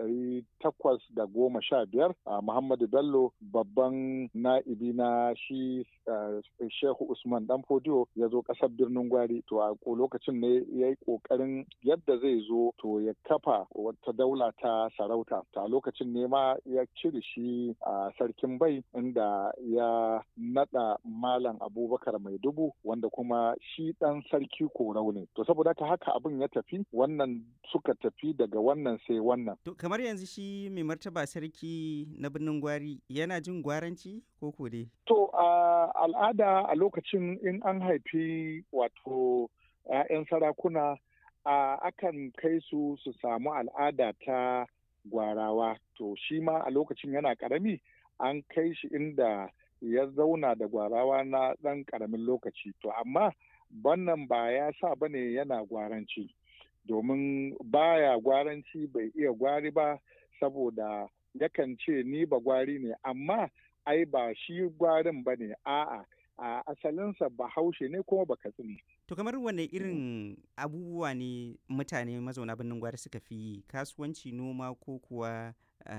ɗari takwas da goma sha biyar a Muhammadu Bello babban na'ibi na shi Shehu Usman Dan Fodiyo ya zo ƙasar birnin Gwari to a lokacin ne ya yi ƙoƙarin yadda zai zo to ya kafa wata daula ta sarauta ta lokacin ne ma ya cire shi a sarkin bai inda ya naɗa Malam Abubakar Mai Dubu wanda kuma shi ɗan sarki korau ne to saboda ta haka abin ya tafi wannan suka tafi daga wannan sai wannan. To kamar yanzu shi mai martaba sarki na birnin gwari yana jin gwaranci ko ko dai? To a al'ada a lokacin in an haifi wato 'ya'yan sarakuna a akan kai su su samu al'ada ta gwarawa to shi ma a lokacin yana karami an kai shi inda ya zauna da gwarawa na ɗan ƙaramin lokaci to amma wannan ba ya sa bane yana gwaranci. domin baya gwaranci bai iya gwari ba saboda yakan ce ni ba gwari ne amma ai ba shi gwarin ba ne a'a a asalinsa bahaushe ne kuma ba katsini. To kamar wane irin abubuwa ne mutane mazauna birnin gwari suka fi kasuwanci noma ko kuwa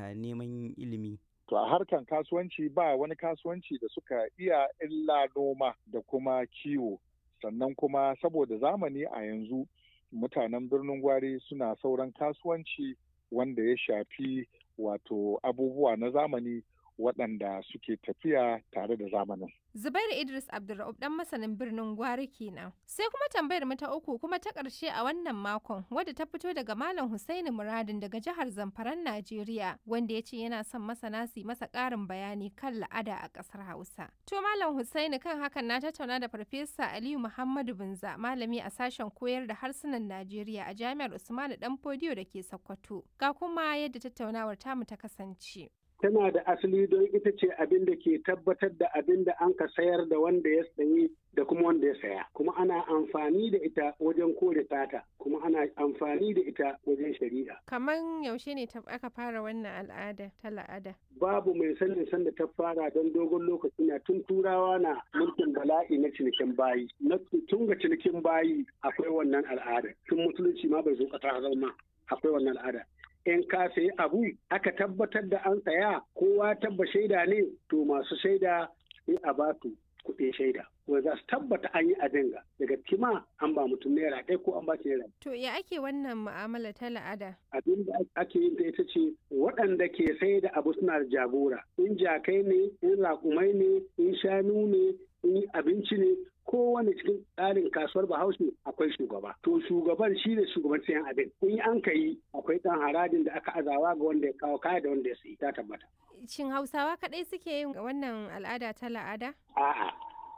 neman ilimi? To a harkan kasuwanci ba wani kasuwanci da suka iya illa noma da kuma kiwo sannan kuma saboda zamani a yanzu mutanen birnin gwari suna sauran kasuwanci wanda ya shafi wato abubuwa na zamani waɗanda suke tafiya tare da zamanin. Zubairu Idris Abdulra'ub dan masanin birnin Gwari kenan. Sai kuma tambayar mu ta uku kuma ta ƙarshe a wannan makon wadda ta fito daga Malam Husaini Muradin daga jihar Zamfaran Najeriya wanda ya ce yana son masana su masa ƙarin bayani kan la'ada a ƙasar Hausa. To Malam Husaini kan hakan na tattauna da Farfesa Aliyu Muhammadu Binza malami a sashen koyar da harsunan Najeriya a Jami'ar Usmanu Danfodiyo da ke Sokoto. Ga kuma yadda tattaunawar tamu ta kasance. tana da asali don ita ce abin da ke tabbatar da abin da an ka sayar da wanda ya sayi da kuma wanda ya saya kuma ana amfani da ita wajen kore tata kuma ana amfani da ita wajen shari'a kaman yaushe ne aka fara wannan al'ada ta la'ada babu mai sanin sanda ta fara don dogon lokaci na tun turawa na mulkin bala'i na cinikin bayi na tun ga cinikin bayi akwai wannan al'ada tun musulunci ma bai zo kasa zama akwai wannan al'ada in ka sayi abu aka tabbatar da an saya kowa tabba shaida ne to masu shaida sai a ba su kuɗin shaida wanda za su tabbata an yi a dinga daga kima an ba mutum naira ɗaya ko an ba naira. To ya ake wannan mu'amala ta la'ada? Abin da ake yin ta ita ce waɗanda ke sai da abu suna da jagora in jakai ne in raƙumai ne in shanu ne in abinci ne kowane cikin tsarin kasuwar bahaushe akwai shugaba to shugaban shi ne shugaban sayan abin in an ka yi akwai ɗan harajin da aka azawa ga wanda ya kawo kaya da wanda ya sayi ta tabbata shin hausawa kaɗai suke yin wannan al'ada ta la'ada a'a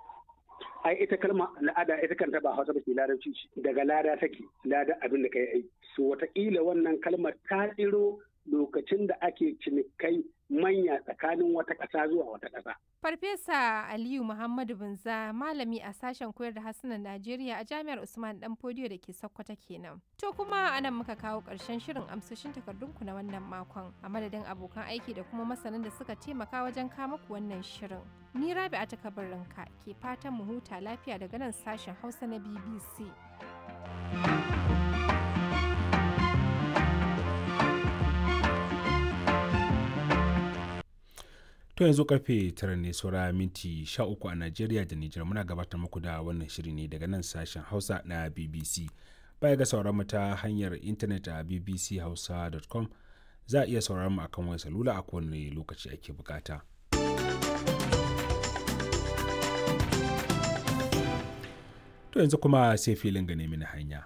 ai ita kalma la'ada ita kanta ba hausa ba ke larabci daga lada take lada abin da kai ai so wataƙila wannan kalmar ta tsiro lokacin da ake cinikai manya tsakanin wata ƙasa zuwa wata ƙasa. Farfesa Aliyu Muhammadu Binza malami a sashen koyar da harsunan Najeriya a Jami'ar Usman Dan Fodiyo da ke Sokoto kenan. To kuma anan muka kawo ƙarshen shirin amsoshin takardunku na wannan makon a madadin abokan aiki da kuma masanan da suka taimaka wajen kama ku wannan shirin. Ni Rabi a takabarinka ke fatan mu huta lafiya daga nan sashen Hausa na BBC. To yanzu karfe tara ne saura minti sha uku a Najeriya da Nijar muna gabatar muku da wannan shiri ne daga nan sashen Hausa na BBC. Baya ga sauran mu ta hanyar intanet a bbchausa.com za a iya sauraron mu akan wayar salula a kowane lokaci ake bukata. To yanzu kuma sai filin gane mini hanya.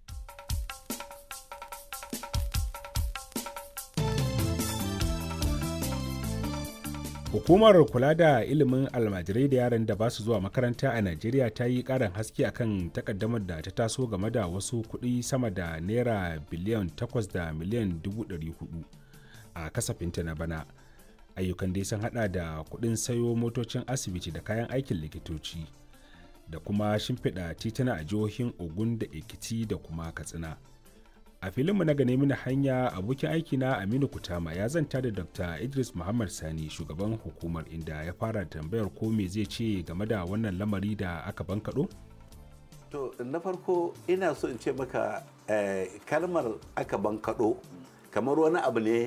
Hukumar kula da ilimin almajirai da yaran da ba su zuwa makaranta a Najeriya ta yi ƙarin haske akan takaddamar da ta taso game da wasu kuɗi sama da naira biliyan 8 da miliyan 400 a kasafinta na bana. Ayyukan dai sun hada da kuɗin sayo motocin asibiti da kayan aikin likitoci da kuma shimfiɗa tituna a jihohin Ogun da Ekiti da kuma Katsina. a filinmu na gane mini hanya abokin aikina aminu kutama ya zanta da dr idris muhammad sani shugaban hukumar inda ya fara tambayar ko me zai ce game da wannan lamari da aka bankaɗo? to na farko ina so in ce maka kalmar aka bankaɗo kamar wani abu ne